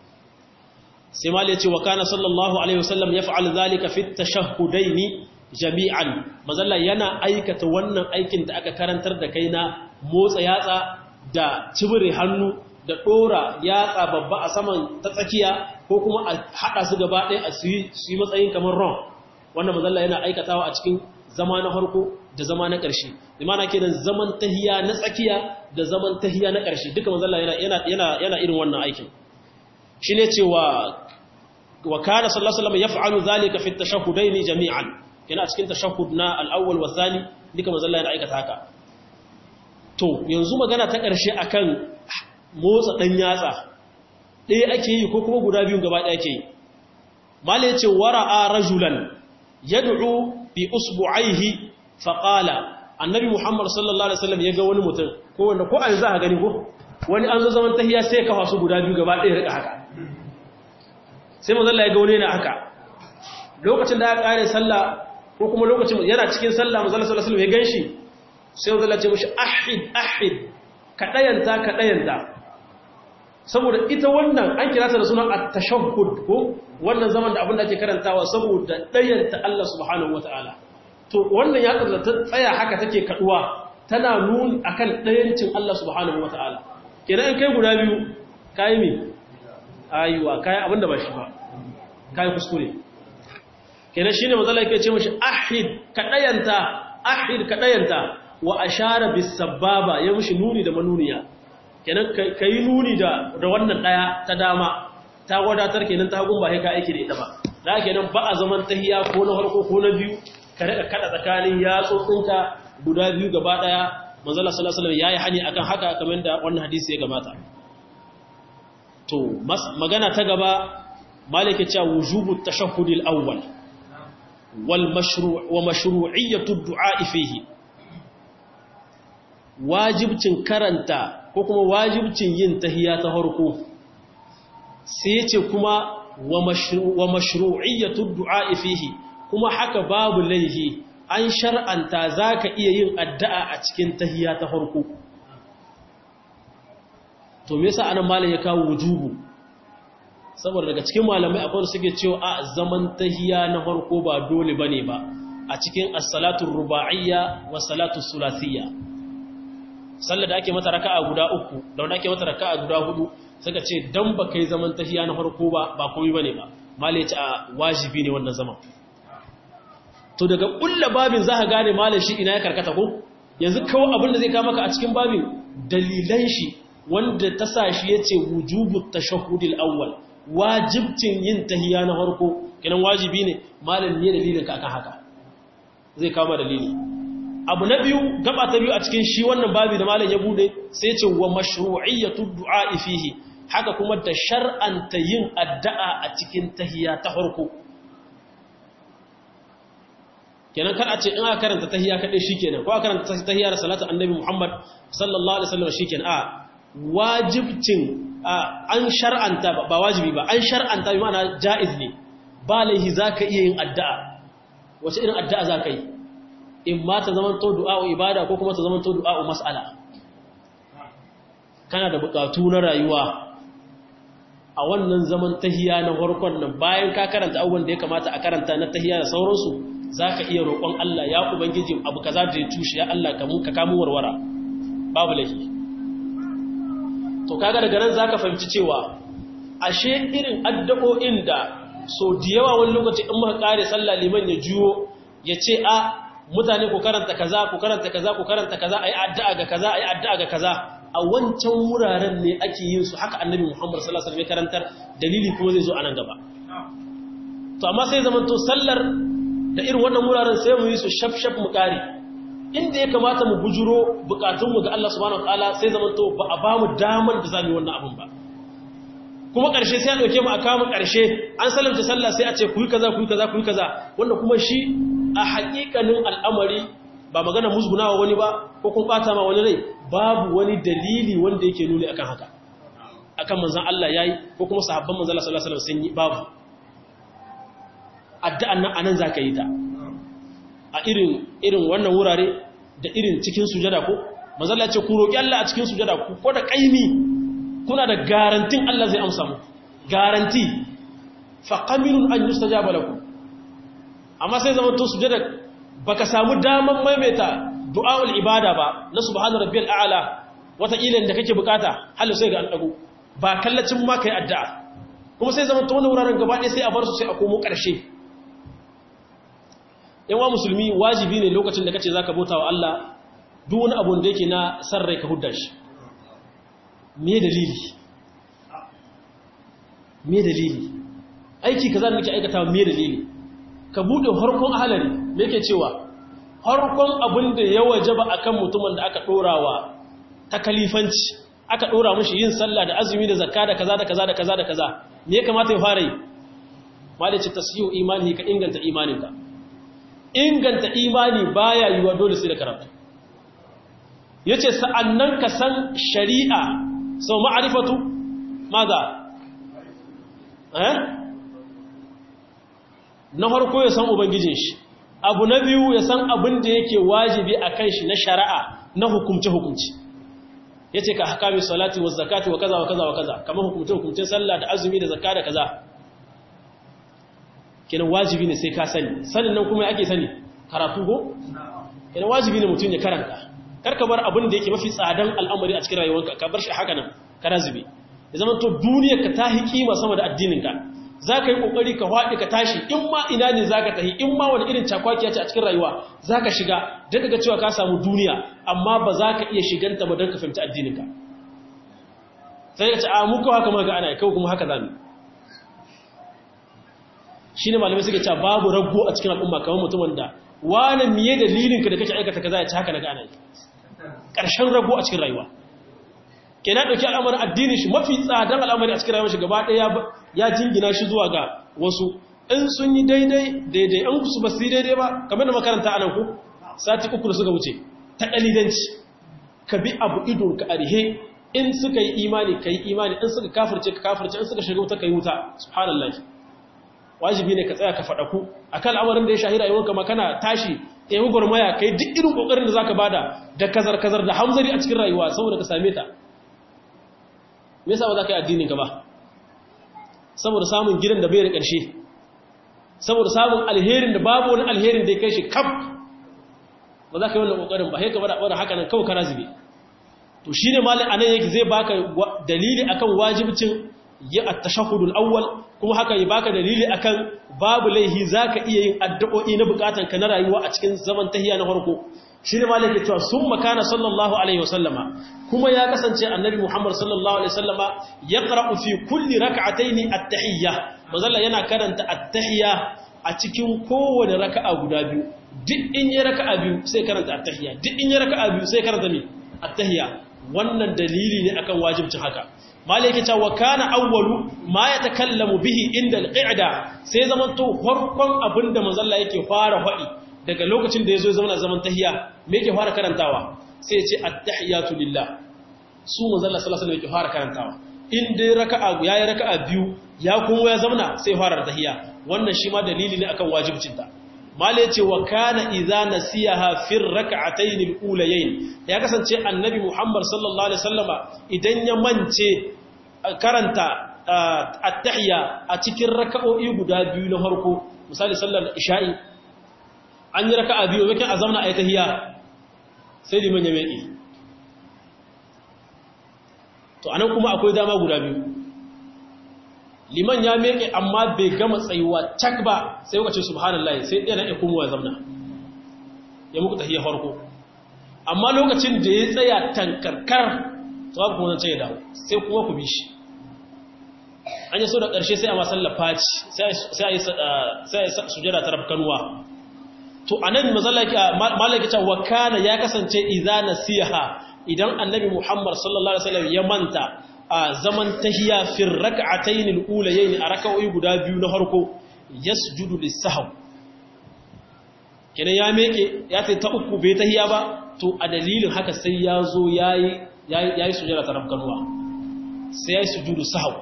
sai mal ya ce wa kana sallallahu alaihi wasallam yaf'al zalika fi at-tashahhudaini jami'an mazalla yana aikata wannan aikin da aka karantar da kai na motsa yatsa da cibire hannu da dora yatsa babba a saman ta tsakiya ko kuma a hada su gaba ɗaya a su yi matsayin kamar ron wannan mazalla yana aikatawa a cikin zama na farko da zama na ƙarshe imana kenan zaman tahiya na tsakiya da zaman tahiya na ƙarshe duka mazalla yana yana yana irin wannan aikin shine cewa wa kana sallallahu alaihi wasallam yaf'alu dhalika fi at-tashahhudayn jami'an yana cikin tashahhud na al-awwal wa thani duka manzo Allah yana aikata haka to yanzu magana ta ƙarshe akan motsa dan yatsa ɗaya ake yi ko kuma guda biyun gaba ɗaya ake yi mala yace wara'a rajulan yad'u bi usbu'aihi fa qala annabi muhammad sallallahu alaihi wasallam yaga wani mutum ko wanda ko an za ka gani ko wani an zo zaman tahiya sai ka fasu guda biyu gaba ɗaya rika haka sai manzo Allah ya ga wani yana haka lokacin da ya kare sallah ko kuma lokacin yana cikin sallah manzo Allah sallallahu alaihi wasallam ya ganshi sai manzo Allah ya ce mishi ahid ahid ka dayanta ka dayanta saboda ita wannan an kira ta da sunan at-tashahhud ko wannan zaman da abin da ake karantawa saboda dayanta Allah subhanahu wataala to wannan ya ta tsaya haka take kaduwa tana nuni akan dayancin Allah subhanahu wataala kenan kai guda biyu kai me ayuwa kai abinda ba shi ba kai kuskure kenan shine manzo Allah yake ce mishi ahid kadayanta ahid kadayanta wa ashara bis sababa ya mishi nuni da manuniya kenan kai nuni da da wannan daya ta dama ta wadatar kenan ta hagun ba sai ka aiki da ita ba da ake nan ba a zaman tahiya ko na farko ko na biyu ka daga kada tsakanin yatsotsinka guda biyu gaba daya manzala sallallahu alaihi wasallam yayi hani akan haka kamar da wannan hadisi ya gabata to magana ta gaba malike cewa wujubu tashahhudil awwal wal mashru' wa mashru'iyyatu du'a fihi wajibcin karanta ko kuma wajibcin yin tahiyya ta farko sai yace kuma wa mashru'iyyatu du'a fihi kuma haka babu laihi an shar'anta zaka iya yin addu'a a cikin tahiyya ta farko to me yasa anan malam ya kawo wujubu saboda daga cikin malamai akwai suke cewa a zaman tahiyya na farko ba dole bane ba a cikin as-salatu ruba'iyya wa salatu sulathiyya sallar da ake mata raka'a guda uku da wanda ake mata raka'a guda hudu suka ce dan ba kai zaman tahiyya na farko ba ba komai bane ba malai ce a wajibi ne wannan zaman to daga kulla babin za ka gane malai shi ina ya karkata ko yanzu kawai abin da zai kama ka a cikin babin dalilan shi wanda ta sa shi ya ce wujubu tashahudil awwal wajibcin yin tahiya na farko kenan wajibi ne malam ne dalilin ka akan haka zai kama dalili abu na biyu gaba ta biyu a cikin shi wannan babi da malam ya bude sai ce wa mashru'iyyatu du'a fihi haka kuma da shar'anta yin addu'a a cikin tahiya ta farko kenan kar a ce in aka karanta tahiya kadai shikenan ko aka karanta tahiya da salatu annabi Muhammad sallallahu alaihi wasallam shikenan a wajibcin an shar'anta ba wajibi ba an shar'anta bi ma'ana jaiz ne ba laihi zaka iya yin addu'a wace irin addu'a zaka yi in ma ta zaman to du'a ibada ko kuma ta zaman to du'a mas'ala kana da bukatu na rayuwa a wannan zaman tahiya na farkon nan bayan ka karanta abubuwan da ya kamata a karanta na tahiya da sauransu zaka iya roƙon Allah ya ubangiji abu kaza da ya tushe ya Allah ka mun ka kamu warwara babu laifi to kaga daga nan zaka fahimci cewa ashe irin addu'o'in da so da yawa wani lokaci in muka kare sallah liman ya juyo ya ce a mutane ku karanta kaza ku karanta kaza ku karanta kaza ayi addu'a ga kaza ayi addu'a ga kaza a wancan wuraren ne ake yin su haka annabi Muhammad sallallahu alaihi wasallam ya karantar dalili kuma zai zo anan gaba to amma sai zaman to sallar da irin wannan wuraren sai mu yi su shaf shaf mu kare inda ya kamata mu bujuro bukatunmu ga Allah subhanahu wataala sai zaman to ba a ba mu damar da zamu yi wannan abun ba kuma ƙarshe sai a ɗauke mu a kama ƙarshe an salamta sallah sai a ce kuyi kaza kuyi kaza kuyi kaza wanda kuma shi a haƙiƙanin al'amari ba magana musgunawa wani ba ko kun ɓata ma wani rai babu wani dalili wanda yake nuni akan haka akan manzan Allah yayi ko kuma sahabban manzan Allah sallallahu alaihi wasallam sun yi babu addu'an nan anan zaka yi ta a irin irin wannan wurare da irin cikin sujada ko manzan Allah ya ce ku roki Allah a cikin sujada ku ko da kaimi kuna da garantin Allah zai amsa mu garanti fa qaminun an yustajaba lakum amma sai zaman to sujada baka samu daman maimaita du'aul ibada ba na subhana rabbiyal a'la wata ilin da kake bukata halu sai ga an dago ba kallacin ma kai addu'a kuma sai zaman to wannan wuraren gaba ɗaya sai a bar su sai a komo ƙarshe yawa musulmi wajibi ne lokacin da kace zaka bauta wa Allah duk wani abu da yake na sarrai ka hudda shi me dalili me dalili aiki kaza da nake aikata me dalili ka bude harkon ahalari me yake cewa harkon abin da ya wajaba akan mutumin da aka dorawa ta kalifanci aka dora mushi yin sallah da azumi da zakka da kaza da kaza da kaza da kaza me ya kamata ya fara yi malaci tasyiu imani ka inganta imaninka inganta imani baya yiwa dole sai da karatu yace sa'annan ka san shari'a sau ma'arifatu maza eh na farko ya san ubangijin shi abu na biyu ya san abin da yake wajibi a kan shi na shari'a na hukumce-hukumce ya ce ka hakami salati wa zakati wa kaza wa kaza wa kaza kamar hukumce-hukumcen sallah da azumi da zakka da kaza kenan wajibi ne sai ka sani sanin nan kuma ake sani karatu go kenan wajibi ne mutum ya karanta karka bar abin da yake mafi tsadan al'amari a cikin rayuwarka ka bar shi haka nan kana zube ya zama to duniyar ka ta hi kima sama da addininka za ka yi ƙoƙari ka haɗe ka tashi in ma ina ne za ka tahi in ma wani irin cakwakiya ce a cikin rayuwa za ka shiga daga ga cewa ka samu duniya amma ba za ka iya shiganta ba don ka fahimci addininka sai ka ce a muka haka maga ana kawai kuma haka zami shine malamai suke cewa babu rago a cikin al'umma kamar mutumin da wani miye dalilinka da kake aikata kaza ya ci haka na gane ƙarshen rago a cikin rayuwa ke na ɗauki al'amarin addini shi mafi tsadan al'amari a cikin rayuwar shi gaba ɗaya ya jingina shi zuwa ga wasu in sun yi daidai daidai an su ba su yi daidai ba kamar da makaranta a nan ku sati uku da suka wuce ta ɗalidanci ka bi abu idon ka arihe in suka yi imani ka yi imani in suka kafirce ka kafirce in suka shiga wuta ka yi wuta subhanallah wajibi ne ka tsaya ka faɗa ku akan al'amarin da ya shahira yawan kama kana tashi ɗaya gwarmaya ka yi duk irin ƙoƙarin da za ka bada da kazar-kazar da hamzari a cikin rayuwa saboda ka same ta me yasa ba za ka yi addinin ka ba saboda samun gidan da bai da ƙarshe saboda samun alherin da babu wani alherin da ya kai shi kaf ba za ka yi wannan ƙoƙarin ba haika bada wadda haka nan kawai kara zube to shi ne malin anan yake zai baka dalili akan wajibcin yi a tashahudul awwal kuma haka yi baka dalili akan babu laihi za ka iya yin addu'o'i na bukatan ka na rayuwa a cikin zaman tahiya na farko shi ne malin ke cewa sun makana sallallahu alaihi wasallama kuma ya kasance annabi muhammad sallallahu alaihi wasallama ya ƙara'u fi kulli raka'ataini at-tahiyya mazalla yana karanta at-tahiyya a cikin kowane raka'a guda biyu duk in yi raka'a biyu sai karanta at-tahiyya duk in yi raka'a biyu sai karanta me at-tahiyya wannan dalili ne akan wajibcin haka malaka ta wa kana awwalu ma yatakallamu bihi inda al-qa'da sai zaman to farkon abinda mazalla yake fara faɗi daga lokacin da yazo ya zama zaman tahiyya me yake fara karantawa sai ya ce at-tahiyatu lillah su mazalla sallallahu alaihi wasallam yake fara karantawa in dai raka'a yayi raka'a biyu ya kuma ya zauna sai fara tahiyya wannan shi ma dalili ne akan wajibcin ta mala yace wa kana idza nasiyaha fi rak'atayn al-ulayayn ya kasance annabi Muhammad sallallahu alaihi wasallama idan ya mance karanta at-tahiyya a cikin raka'o'i guda biyu na farko misali sallar isha'i an yi raka'a biyu yake a zauna ayi tahiyya sai liman ya meke to anan kuma akwai dama guda biyu liman ya meke amma bai gama tsayuwa tak ba sai kuka ce subhanallah sai ɗaya na ikumu ya zamna ya muku tahiyya farko amma lokacin da ya tsaya tankarkar to ba kuma zance ya dawo sai kuma ku bi shi an yi so da ƙarshe sai a masallar faci sai a yi sujada ta rafkanuwa to a nan malaki ta wakana ya kasance iza nasiha idan annabi muhammad sallallahu alaihi wasallam ya manta a zaman tahiya fi rak'atayn al-ulayayn a rak'o'i guda biyu na farko yasjudu lis-sahw kenan ya meke ya sai ta uku bai tahiya ba to a dalilin haka sai ya zo yayi yayi sujada ta rabkanuwa sai yayi sujudu sahw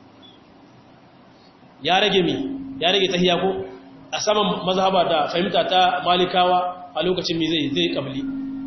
ya rage mi ya rage tahiya ko a saman mazhaba da fahimta ta malikawa a lokacin mi zai zai kabli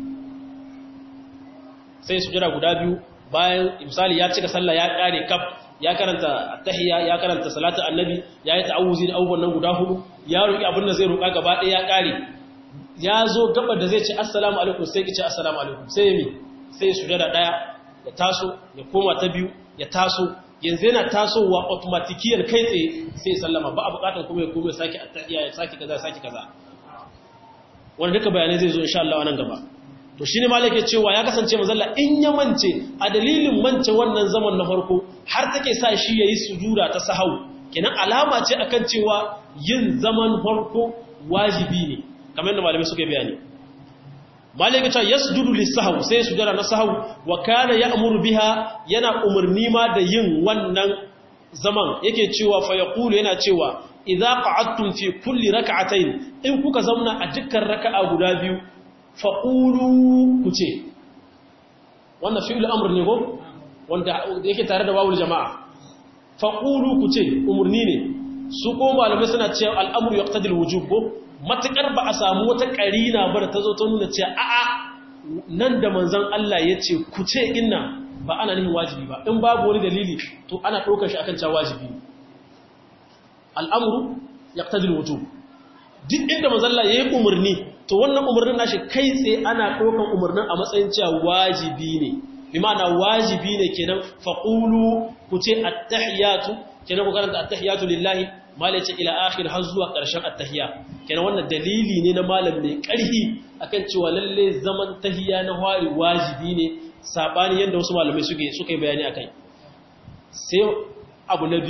sai sujada guda biyu bayan misali ya cika sallah ya kare kaf ya karanta tahiyya ya karanta salatu annabi ya yi ta'awuzi da abubuwan nan guda hudu ya roki abin da zai roka gaba ɗaya ya kare ya zo gaba da zai ce assalamu alaikum sai ki ce assalamu alaikum sai mi sai sujada daya ya taso ya koma ta biyu ya taso yanzu yana tasowa automatikiyar kai tsaye sai sallama ba a bukatar kuma ya kuma sake attahiyya ya sake kaza sake kaza wanda duka bayanai zai zo insha Allah nan gaba to shine malaka cewa ya kasance mazalla in ya mance a dalilin mance wannan zaman na farko har take sa shi yayi sujuda ta sahau kenan alama ce akan cewa yin zaman farko wajibi ne kamar yadda malamai suka bayani malaka ta yasjudu lis-sahw sai sujada na sahau wa kana ya'muru biha yana umarni ma da yin wannan zaman yake cewa fa yaqulu yana cewa idza qa'adtum fi kulli rak'atayn in kuka zauna a dukkan raka'a guda biyu faƙulu ku ce wannan fi'il amur ne ko wanda yake tare da wawul jama'a faƙulu ku ce umarni ne su ko malamai suna cewa al'amur ya ƙtadil wujub ko matuƙar ba a samu wata ƙarina ba da ta zo ta nuna cewa a'a nan da manzan Allah ya ce ku ce inna ba ana nihin wajibi ba in babu wani dalili to ana ɗaukar shi akan cewa wajibi al'amuru ya ƙtadil wujub duk inda manzan Allah ya yi umarni to wannan umarnin nashi kai tsaye ana ɗaukan umarnin a matsayin cewa wajibi ne bi ma'ana wajibi ne kenan faqulu ku ce attahiyatu kenan ku karanta attahiyatu lillahi malai ce ila akhir har zuwa ƙarshen attahiya kenan wannan dalili ne na malam mai ƙarfi akan cewa lalle zaman tahiya na hwari wajibi ne sabani yanda wasu malamai suke suka yi bayani akai sai abu na biyu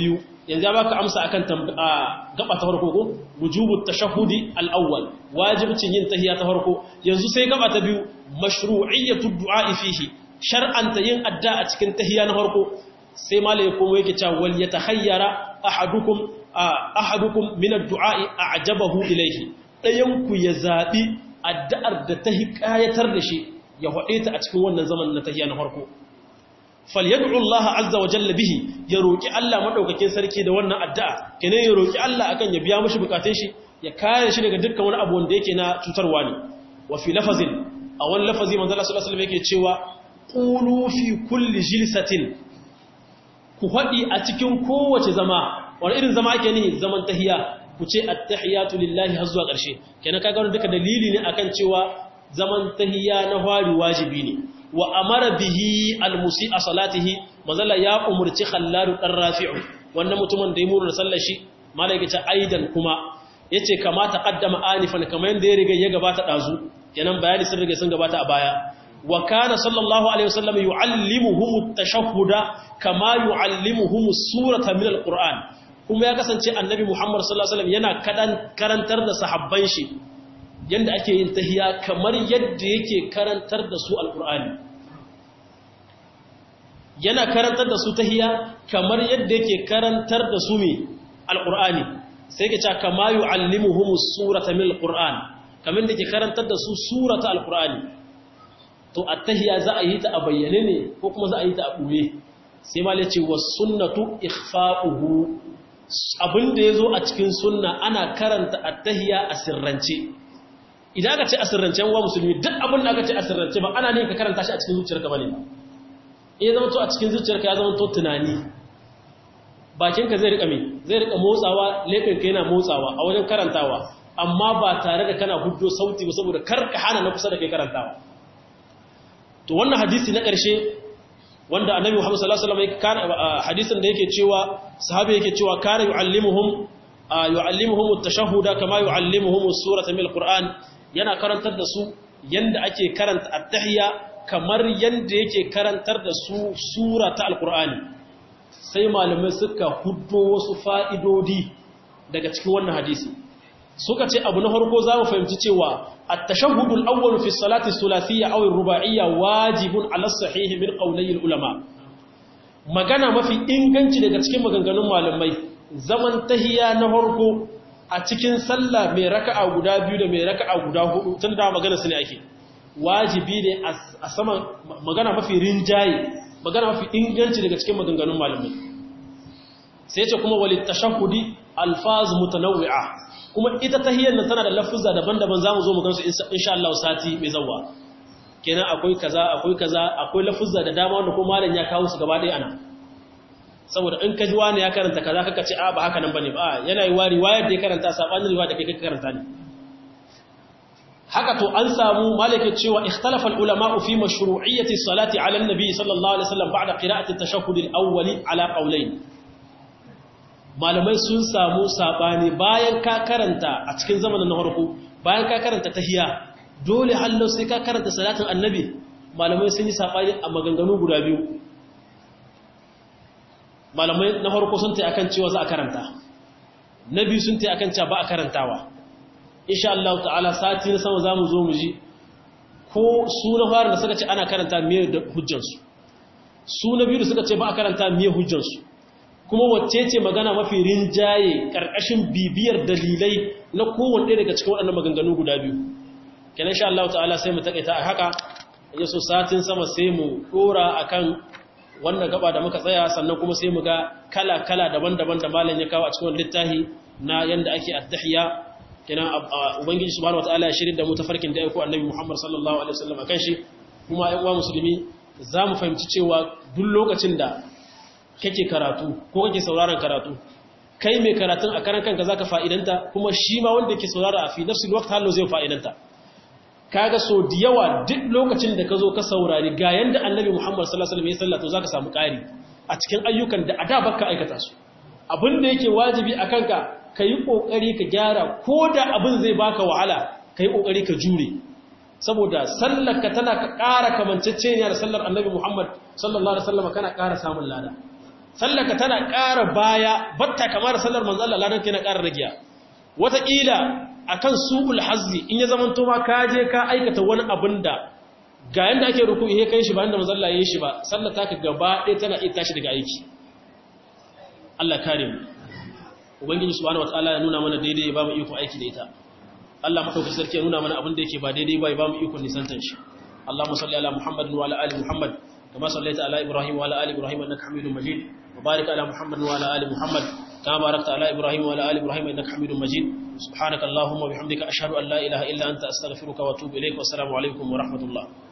yanzu ya baka amsa akan gaba ta farko ko wujubut tashahhudi al-awwal wajibcin yin tahiyya ta farko yanzu sai gaba ta biyu mashru'iyyatu du'a fihi shar'anta yin adda a cikin tahiyya na farko sai malai kuma yake cewa wal yatahayyara ahadukum ahadukum min ad-du'a a'jabahu ilayhi dayan ku ya zabi addu'ar da ta hikayatar da shi ya hade ta a cikin wannan zaman na tahiyya na farko falyad'u Allah azza wa jalla bihi ya roki Allah madaukakin sarki da wannan addu'a kene ya roki Allah akan ya biya mishi bukatun shi ya kare shi daga dukkan wani abu wanda yake na cutarwa ne wa fi lafazin a wani lafazi manzo Allah sallallahu alaihi wasallam yake cewa qulu fi kulli jilsatin ku fadi a cikin kowace zama wani irin zama ake ni zaman tahiya ku ce at-tahiyatu lillahi har zuwa ƙarshe kenan kaga wannan duka dalili ne akan cewa zaman tahiya na fari wajibi ne wa amara bihi almusi'a salatihi mazalla ya umurci khallaru dan rafi'u wannan mutumin da ya murna sallar shi malaika ta aidan kuma yace kamata qaddama anifan kamar yanda ya riga ya gabata dazu kenan bayani sun riga sun gabata a baya wa kana sallallahu alaihi wasallam yuallimuhum at-tashahhuda kama yuallimuhum as-surata min al-qur'an kuma ya kasance annabi muhammad sallallahu alaihi wasallam yana kadan karantar da sahabban shi yadda ake yin tahiya kamar yadda yake karantar da su alkur'ani yana karantar da su tahiya kamar yadda yake karantar da su mai alkur'ani sai ke ca kama yi allimuhumus surata min alkur'an kamar da ke karantar da su surata alkur'ani to a tahiya za a yi ta a bayyane ne ko kuma za a yi ta a ɓuye sai ma ce wa sunnatu ikhfa'uhu abinda ya zo a cikin sunna ana karanta a tahiya a sirrance idan aka ce asirrancen wa musulmi duk abin da aka ce asirrance ba ana ne ka karanta shi a cikin zuciyarka bane ba eh zama to a cikin zuciyarka ya zama to tunani bakinka zai rika me zai rika motsawa leɓinka yana motsawa a wajen karantawa amma ba tare da kana hujjo sauti ba saboda kar ka hana na kusa da kai karantawa to wannan hadisi na ƙarshe wanda annabi Muhammad sallallahu alaihi wasallam hadisin da yake cewa sahabi yake cewa kana yu'allimuhum yu'allimuhum at-tashahhuda kama yu'allimuhum as-surata min al-Qur'an yana karantar da su yanda ake karanta at-tahiyya kamar yanda yake karantar da su sura ta al-Qur'ani sai malamai suka huddo wasu fa'idodi daga cikin wannan hadisi suka ce abu na farko za mu fahimci cewa at-tashahhud al-awwal fi salati thulathiyya aw ar-ruba'iyya wajibun 'ala as-sahih min qawlay al-ulama magana mafi inganci daga cikin maganganun malamai zaman tahiya na farko a cikin sallah mai raka'a guda biyu da mai raka'a guda hudu tun da magana su ne ake wajibi ne a saman magana mafi rinjaye magana mafi inganci daga cikin maganganun malamai sai ce kuma walit tashahhudi alfaz mutanawwi'a kuma ita tahiyyar nan tana da lafuzza daban-daban zamu zo mu gansu insha Allah sati mai zawwa kenan akwai kaza akwai kaza akwai lafuzza da dama wanda ko malam ya kawo su gaba ɗaya ana saboda in ka ji wani ya karanta kaza kaka ce a ba haka nan bane ba yana yi wari wayar da ya karanta sabanin riwaya da kai kaka karanta ne haka to an samu malaka cewa ikhtalafa ulama fi mashru'iyyati salati ala an-nabi sallallahu alaihi wasallam ba'da qira'ati at-tashahhud al-awwal ala qawlayn malamai sun samu sabani bayan ka karanta a cikin zamanin na farko bayan ka karanta tahiyya dole hallo sai ka karanta salatin annabi malamai sun yi sabani a maganganu guda biyu malamai na farko sun tai akan cewa za a karanta na biyu sun tai akan cewa ba a karantawa insha Allah ta'ala sati na sama zamu zo mu ji ko su na fara da suka ce ana karanta miye da hujjansu su na biyu da suka ce ba a karanta miye hujjansu kuma wacce ce magana mafi rinjaye karkashin bibiyar dalilai na kowanne daga cikin waɗannan maganganu guda biyu kenan insha Allah ta'ala sai mu takaita a haka yaso satin sama sai mu dora akan wannan gaba da muka tsaya sannan kuma sai mu ga kala-kala daban-daban da malam ya kawo a cikin littafi na yanda ake at-tahiyya kenan ubangiji subhanahu wataala ya shirin da mu tafarkin da aiko annabi Muhammad sallallahu alaihi wasallam akan shi kuma ƴan uwa musulmi zamu fahimci cewa duk lokacin da kake karatu ko kake sauraron karatu kai mai karatun a karan kanka zaka fa'idanta kuma shi ma wanda yake saurara a fi nafsil waqt hallo zai fa'idanta kaga so da yawa duk lokacin da ka zo ka saurari ga yanda annabi Muhammad sallallahu alaihi wasallam ya sallata zaka samu ƙari a cikin ayyukan da ada baka aikata su abin da yake wajibi akan ka kai kokari ka gyara ko da abin zai baka wahala kai kokari ka jure saboda sallar ka tana ka ƙara kamanceceniya da sallar annabi Muhammad sallallahu alaihi wasallam kana ƙara samun lada sallaka tana ƙara baya batta kamar sallar manzo Allah ladan kana ƙara ragiya wataƙila akan su'ul hazzi in ya zamanto ma ka je ka aikata wani abin da ga yanda ake ruku ihe kai shi ba inda manzo Allah ya yi shi ba sallar ta ka gaba ɗaya tana iya tashi daga aiki Allah kare mu ubangiji subhanahu wataala ya nuna mana daidai ya ba mu iko aiki da ita Allah madaukakin sarki ya nuna mana abin da yake ba daidai ba ya ba mu iko nisantan shi Allahumma salli ala Muhammad wa ala ali Muhammad kama sallaita ala Ibrahim wa ala ali Ibrahim innaka Hamidum Majid wa barik ala Muhammad wa ala ali Muhammad kama barakta ala Ibrahim wa ala ali Ibrahim innaka Hamidum Majid subhanaka Allahumma wa bihamdika ashhadu an la ilaha illa anta astaghfiruka wa atubu ilaik wa assalamu alaikum wa rahmatullah